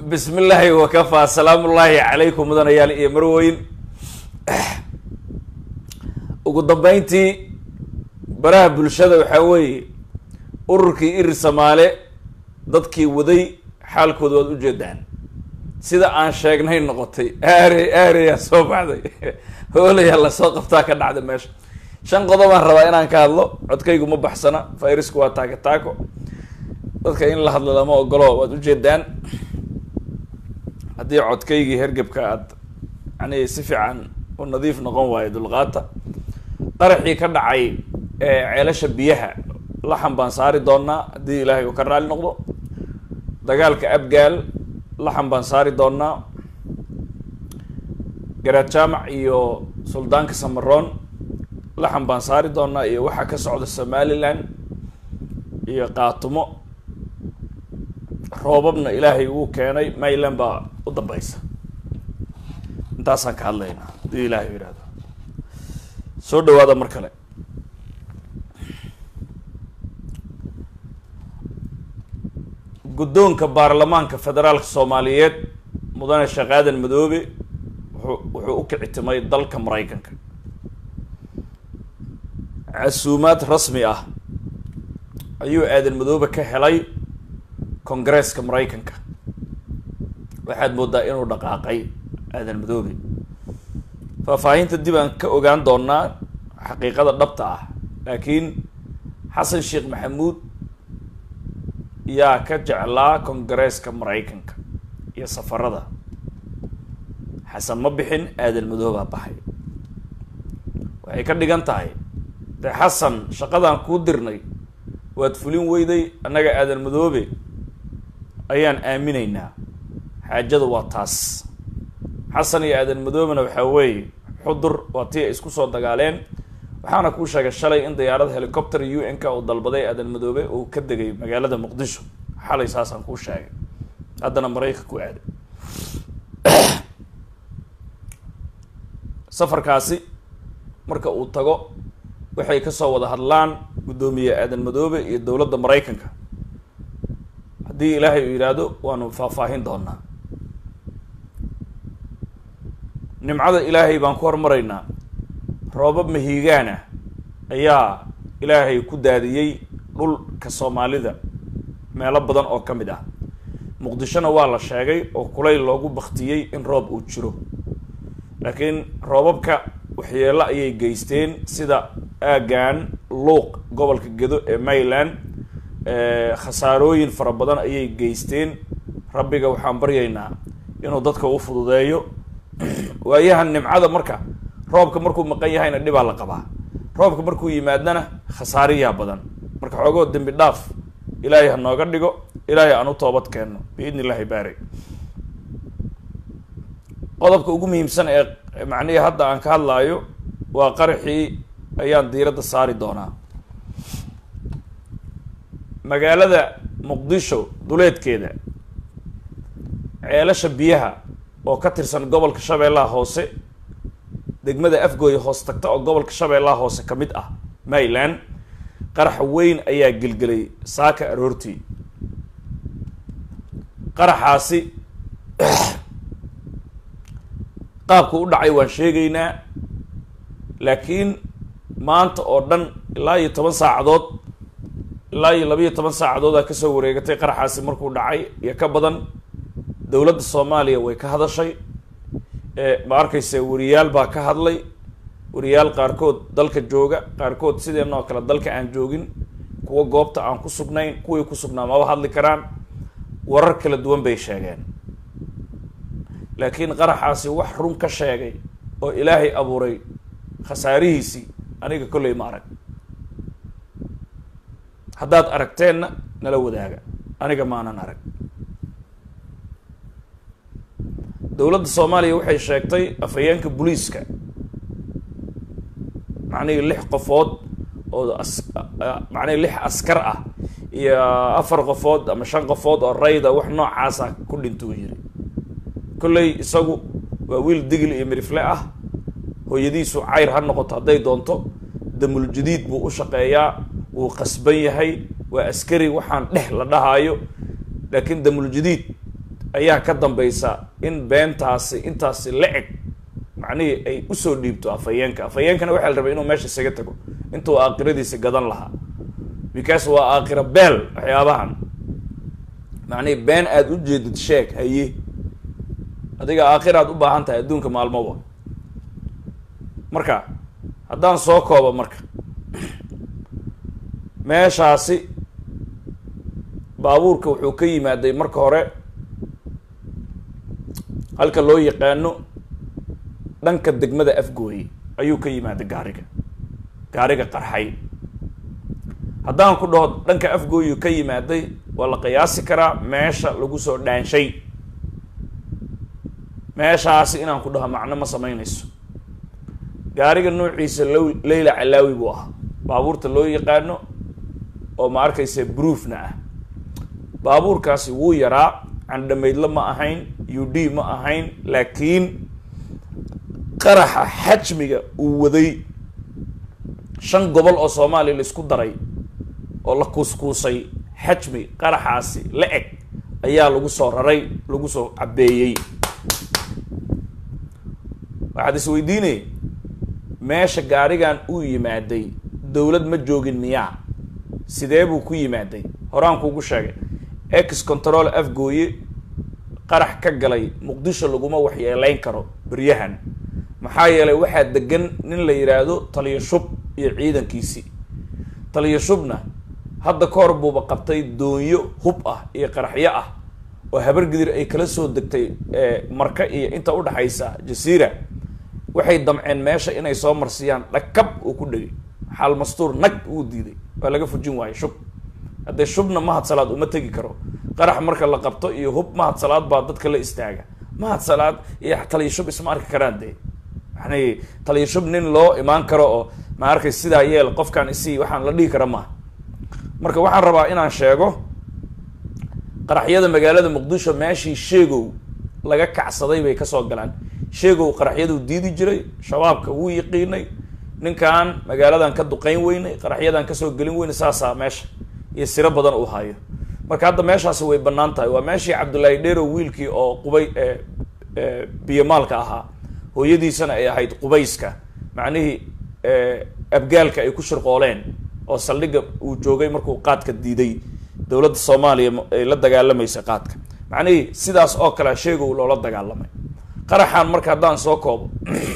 bismi illaahi wakafaa asalaamu ullaahi calaykum mudanayaal iyo marweyn ugu dambeyntii baraha bulshada waxaa weeye ururkii iri samaale dadkii waday xaalkooda waad ujeedaan sida aan sheegnay noqotay aare aareyaa soo baxday hoolayaa lasoo qabtaa ka dhacda meesha shan qodobaan rabaa inaan ka hadlo codkaygu ma baxsana fayrasku waa taako taako dadka in la hadlo lama ogolo waad ujeedaan haddii codkaygii hergebka aad yani si fiican u nadiif noqon waayo dulqaata qaraxii ka dhacay ceelasha biyaha laxan baan saari doonaa haddii ilaahay uu ka raali noqdo dagaalka abgaal laxan baan saari doonaa garaad jaamac iyo suldaanka samaroon laxan baan saari doonaa iyo waxaa ka socda somaliland iyo qaatumo roobabna ilaahay uu keenay mayland baa u dambeysa intaasaan ka hadlaynaa hadii ilaahay yihahdo soo dhawaada mar kale guddoonka baarlamaanka federaalka soomaaliyeed mudane sheekh aadan madoobe wuxuu wuxuu u kicitimay dalka maraykanka casuumaad rasmi ah ayuu aadan madoobe ka helay congresska maraykanka waxaad moodaa inuu dhaqaaqay aadan madoobe faahfaahinta dib aan ka ogaan doonaa xaqiiqada dhabta ah laakiin xasan sheekh maxamuud yaa ka jeclaa congresska maraykanka iyo safarada xasan ma bixin aadan madoobaa baxay waxay ka dhigan tahay dee xasan shaqadaan kuu dirnay waad fulin weyday annaga aadan madoobe ayaan aaminaynaa xaajada waa taas xasan iyo aadan madoobena waxaa weeye xudur waa tii ay isku soo dagaaleen waxaana kuu sheegay shalay in diyaarada helicopter u n ka uu dalbaday aadan madoobe uu ka degay magaalada muqdisho xalay saasaan kuu sheegay haddana maraykanka ku aaday safarkaasi marka uu tago waxay kasoo wada hadlaan guddoomiye aadan madoobe iyo dowladda maraykanka haddii ilaahay uu yidhaahdo waanu faahfaahin doonaa nimcada ilaahay baan ku hormaraynaa roobab mahiigaana ayaa ilaahay ku daadiyey dhulka soomaalida meelo badan oo ka mid ah muqdishona waa la sheegay oo kulayl loogu baktiyey in roob uu jiro laakiin roobabka waxyeelo ayay geysteen sida aagan luuq gobolka gedo ee mayland khasaarooyin fara badan ayay geysteen rabbiga waxaan baryaynaa inuu dadka u fududeeyo waayahan nimcada marka roobka markuu maqan yahayna dhibaa la qabaa roobka markuu yimaadana khasaariyaa badan marka xoogoo dembi dhaaf ilaahay ha nooga dhigo ilaahay aan u toobad keenno biidni illahi baari qodobka ugu muhiimsan ee macnihii hadda aan ka hadlaayo waa qaraxii ayaan diiradda saari doonaa magaalada muqdisho duleedkeeda ceelasha biyaha oo ka tirsan gobolka shabeellaha hoose degmada afgooya hoos tagta oo gobolka shabeellaha hoose ka mid ah mayland qarax weyn ayaa gelgelay saaka aroortii qaraxaasi qaabku u dhacay waan sheegaynaa laakiin maanta oo dhan ilaa iyo toban saacadood ilaa iyo labayo toban saacadoodaa kasoo wareegatay qaraxaasi markuu dhacay iyo ka badan dowladda soomaaliya way ka hadashay ma arkayse wariyaal baa ka hadlay wariyaal qaarkood dalka jooga qaarkood sideenoo kale dalka aan joogin kuwa goobta aan ku sugnayn kuwii ku sugnaa maba hadli karaan warar kala duwan bay sheegeen laakiin qaraxaasi wax run ka sheegay oo ilaahay abuuray khasaarihiisii aniga kolley ma arag haddaad aragteenna nala wadaaga aniga maanan arag dowladda soomaaliya waxay sheegtay afhayeenka booliiska macnihii lix qofood oo as macnihii lix askar ah iyo afar qofood ama shan qofood oo rayda wax noocaasa ku dhintuu yiri kolley isagu waa wiil digil iyo mirifle ah hooyadiisu cayr ha noqoto hadday doonto damul jadiid buu u shaqeeyaa wuu qasban yahay waa askari waxaan dheh la dhahaayo laakiin damul jadiid ayaa ka dambaysa in beentaasi intaasi la eg macnihii ay usoo dhiibto afhayeenka afhayeenkana waxaa la rabay inuu meesha isaga tago intuu aakhiradiisa gadan lahaa because waa aakhira beel waxyaabahan macnihii been aada u jeedid sheeg haye adiga aakhiraad u baahan tahay adduunka maalmoba marka haddaan soo koobo marka meeshaasi baabuurka wuxuu ka yimaaday marka hore halka loo yaqaano dhanka degmada afgooye ayuu ka yimaaday gaariga gaariga qarxay haddaan ku dhaho dhanka afgooyu ka yimaaday waa la qiyaasi karaa meesha lagu soo dhaanshay meeshaasi inaan ku dhaho macno ma samaynayso gaariga noociisa low leyla calaawi buu ahaa baabuurta loo yaqaano oo ma arkaysa broofna ah baabuurkaasi wuu yaraa candhamaydlo ma ahayn u d ma ahayn laakiin qaraxa xajmiga uu waday shan gobol oo soomaaliya la isku daray oo la kuuskuusay xajmi qaraxaasi la eg ayaa lagu soo raray lagu soo cabeeyey waxaad is weydiinaya meesha gaarigan uu yimaaday dowlad ma joogin miyaa sidee buu ku yimaaday horaan kuugu sheegay ex control afgooye qarax ka galay muqdisho laguma waxyeeleyn karo beryahan maxaa yeelay waxaa degan nin la yidhaahdo taliyo shub iyo ciidankiisii taliyo shubna hadda ka hor buuba qabtay doonyo hub ah iyo qaraxyo ah oo habargidir ay kala soo degtay marka iyo inta udhaxaysa jasiira waxay damceen meesha inay soo marsiyaan dhakab uu ku dhegay xaal mastuur nag uu diiday waa laga fujin waayo shub haddee shubna mahad salaad uma tegi karo qarax marka la qabto iyo hub mahad salaad baa dadka la istaaga mahad salaad iyo taliyo shub isma arki karaan dee yani taliyo shub nin loo imaan karo oo ma arkay sidaa yeel qofkaan isii waxaan la dhihi kara maaha marka waxaan rabaa inaan sheego qaraxyada magaalada muqdisho meeshii sheegow laga kacsaday bay kasoo galaan sheegow qaraxyaduu diidi jiray shabaabka wuu yaqiinay ninkan magaaladan ka duqeyn weynay qaraxyadan kasoo gelin weyne saasaa meesha iyo siro badan uu hayo marka hadda meeshaasi way banaan tahay waa meeshii cabdullaahi dheerow wiilkii oo qubay biyomaalka ahaa hooyadiisana ay ahayd qubayska macnihii abgaalka ay ku shirqooleen oo saldhigga uu joogay markuu qaadka diiday dowladda soomaaliya ay la dagaalamaysa qaadka macnihii sidaas oo kale sheegow loola dagaalamay qaraxan marka haddaan soo koobo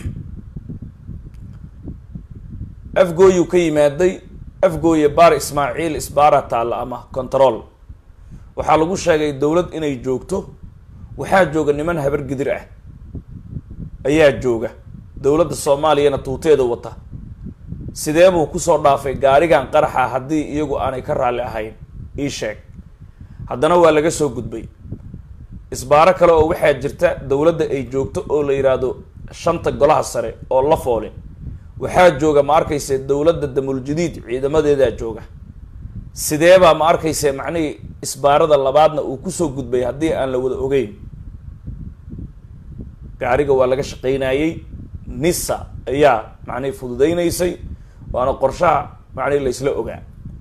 afgooyuu ka yimaaday afgooye baar ismaaciil isbaara taalla ama control waxaa lagu sheegay dowlad inay joogto waxaa jooga niman habargidir ah ayaa jooga dowladda soomaaliyana tuuteeda wata sidee buu kusoo dhaafay gaarigan qaraxa haddii iyagu aanay ka raalli ahayn ii sheeg haddana waa laga soo gudbay isbaaro kale oo waxaa jirta dowladda ay joogto oo la yidhaahdo shanta golaha sare oo la foole waxaa jooga ma arkayse dowladda damuljadiid ciidamadeedaa jooga sideebaa ma arkayse macnihii isbaarada labaadna uu kusoo gudbay haddii aan la wada ogeyn gaariga waa laga shaqaynayey nisa ayaa macnihi fududaynaysay waana qorshaha macnihi la isla ogaa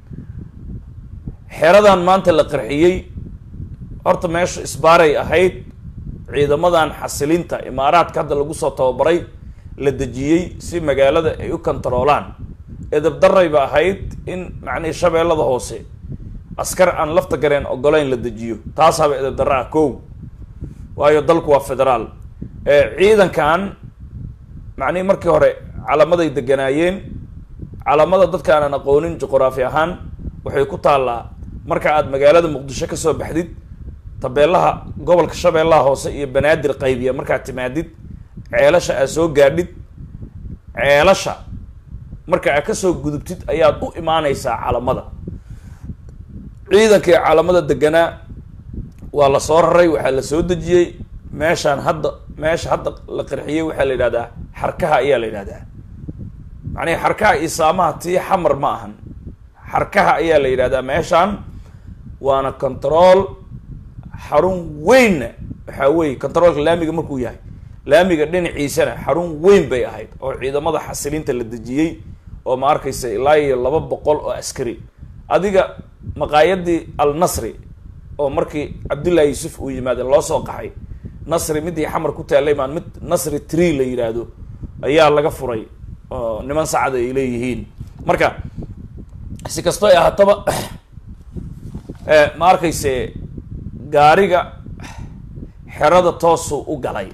xeradan maanta la qarxiyey horta meesha isbaaray ahayd ciidamadan xasilinta imaaraadka hadda lagu soo tababaray la dejiyey si magaalada ay u kontaroolaan edabdaray ba ahayd in macnihi shabeellada hoose askar aan lafta gareen ogolayn la dejiyo taasaaba edabdarra ah kow waayo dalku waa federaal ciidankan macnihi markii hore calamaday deganaayeen calamada dadka aanan aqoonin juqraafi ahaan waxay ku taallaa marka aad magaalada muqdisho kasoo baxdid tabeelaha gobolka shabeellaha hoose iyo banaadir qaybiya markaad timaadid ceelasha aad soo gaadhid ceelasha marka aad kasoo gudubtid ayaad u imaaneysaa calamada ciidankii calamada deganaa waa la soo raray waxaa la soo dejiyey meeshaan hadda meesha hadda la qarxiyey waxaa la yidhahdaa xarkaha ayaa la yidhahdaa macnihi xarkaha iyo saamaha tii xamar ma ahan xarkaha ayaa la yidhahdaa meeshaan waana control xarun weynna waxaa weeye controolka laamiga markuu yahay laamiga dhinaciisana xarun weyn bay ahayd oo ciidamada xasilinta la dejiyey oo ma arkaysa ilaa iyo laba boqol oo askari adiga maqaayadii al nasri oo markii cabdullaahi yuusuf uu yimaade loo soo qaxay nasri midii xamar ku taallay maan mid nasri tree la yidhaahdo ayaa laga furay oo niman sacda ay leeyihiin marka si kastoo ay ahaataba ma arkayse gaariga xerada toosuu u galay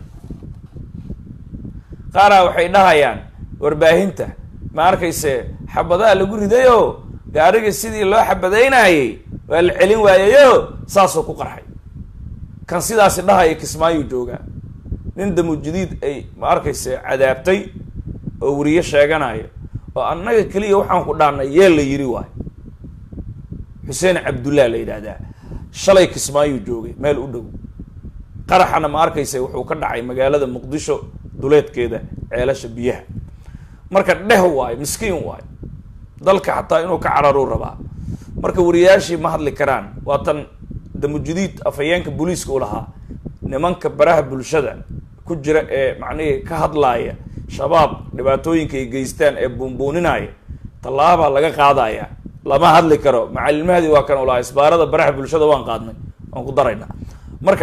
qaaraa waxay dhahayaan warbaahinta ma arkayse xabadaha lagu ridayo gaariga sidii loo xabadaynayay waa la celin waayayo saasuu ku qarxay kan sidaasi dhahaya kismaayu joogaa nin damujadiid ay ma arkayse cadaabtay oo weriye sheeganaya oo annaga keliya waxaan ku dhaanay yee la yiri waayo xuseen cabdullah la yidhaahdaa shalay kismaayuu joogay meel u dhow qaraxana ma arkayse wuxuu ka dhacay magaalada muqdisho duleedkeeda ceelasha biyaha marka dheh waayo miskiin waayo dalka xataa inuu ka cararuu rabaa marka wariyaashii ma hadli karaan waa tan damujadiid afhayeenka booliiska u lahaa nimanka baraha bulshada ku jira ee macnihii ka hadlaaya shabaab dhibaatooyinka ay geystaan ee buunbuuninaya tallaabaa laga qaadaya lama hadli karo macalilmahdi waa kan u lahaa isbaarada baraha bulshada waan qaadnay waan ku daraynaa marka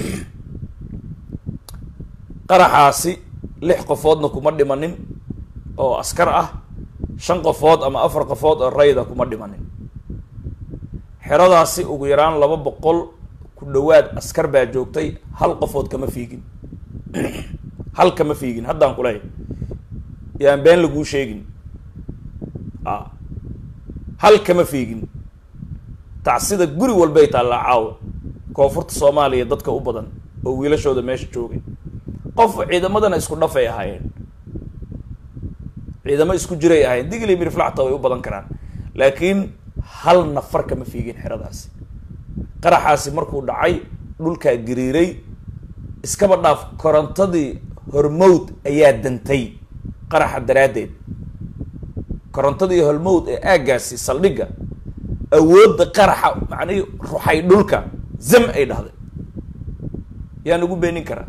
qaraxaasi lix qofoodna kuma dhimanin oo askar ah shan qofood ama afar qofood oo rayda kuma dhimanin xeradaasi ugu yaraan laba boqol ku dhawaad askar baa joogtay hal qofood kama fiigin hal kama fiigin haddaan kuleehay yaan been laguu sheegin a hal kama fiigin tacsida guri walbay taallaa caawa koonfurta soomaaliya dadka u badan oo wiilashooda meesha joogay qof ciidamadana isku dhafay ahaayeen ciidamo isku jiray ahayen digli mirflacta way u badan karaan laakiin hal nafar kama fiigin xeradaasi qaraxaasi markuu dhacay dhulkaa gariiray iskaba dhaaf korontadii hormowd ayaa dantay qaraxa daraaddeed korontadii hormowd ee aaggaasi saldhigga awoodda qaraxa macnihii ruxay dhulka zam ay dhahday yaan ugu beenin karaa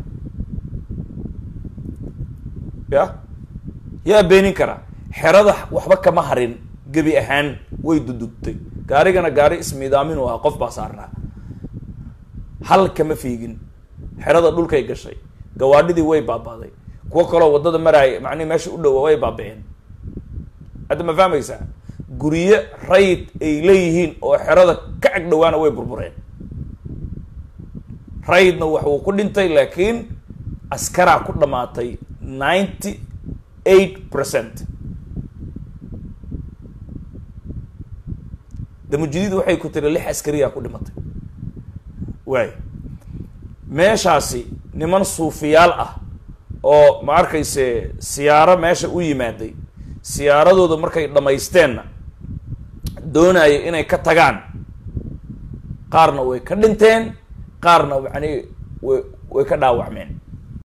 ya yaa beenin karaa xerada waxba kama harin gebi ahaan way dudugtay gaarigana gaari ismiidaamin u ah qof baa saarnaa hal kama fiigin xerada dhulkay gashay gawaadhidii way baabaaday kuwo kaloo waddada maraaya macnihi meesha u dhowa way baaba-een hadda ma fahmaysaa guryo rayd ay leeyihiin oo xerada ka ag dhowaana way burbureen raydna wax uu ku dhintay laakiin askaraa ku dhamaatay ninety eight percent damujadiid waxay ku tiri lix askariyaa ku dhimatay waay meeshaasi niman suufiyaal ah oo ma arkayse siyaaro meesha u yimaaday siyaaradooda markay dhammaysteenna doonayo inay ka tagaan qaarna way ka dhinteen qaarna yani way way ka dhaawacmeen